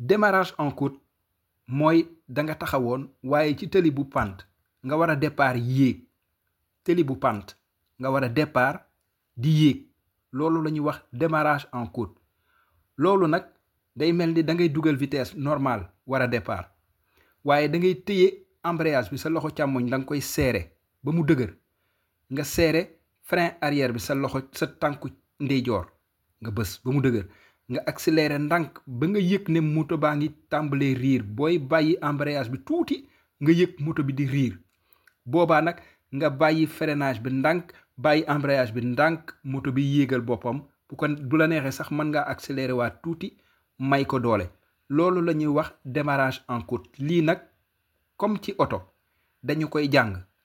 démarrage en côte mooy da nga taxawoon waaye ci tëli bu pant nga war a départ yéeg tëli bu pant nga war a départ di yéeg loolu la ñuy wax démarrage en côte loolu nag day mel ni da ngay dugal vitesse normale war a départ waaye da ngay téye embrayage bi sa loxo càmmoñ da nga koy serré ba mu dëgër nga serré frein arrière bi sa loxo sa tànku ndeyjoor nga bës ba mu dëgër nga accéléré ndànk ba nga yëg ne moto baa ngi tàmbalee riir booy bàyyi embrayage bi tuuti nga yëg moto bi di riir boobaa nag nga bàyyi freinage bi ndànk bàyyi embrayage bi ndànk moto bi yéegal boppam bu ko bu la neexee sax mën ngaa accéléré waat tuuti may ko doole loolu la ñuy wax démarrage en côte lii nag comme ci oto dañu koy jàng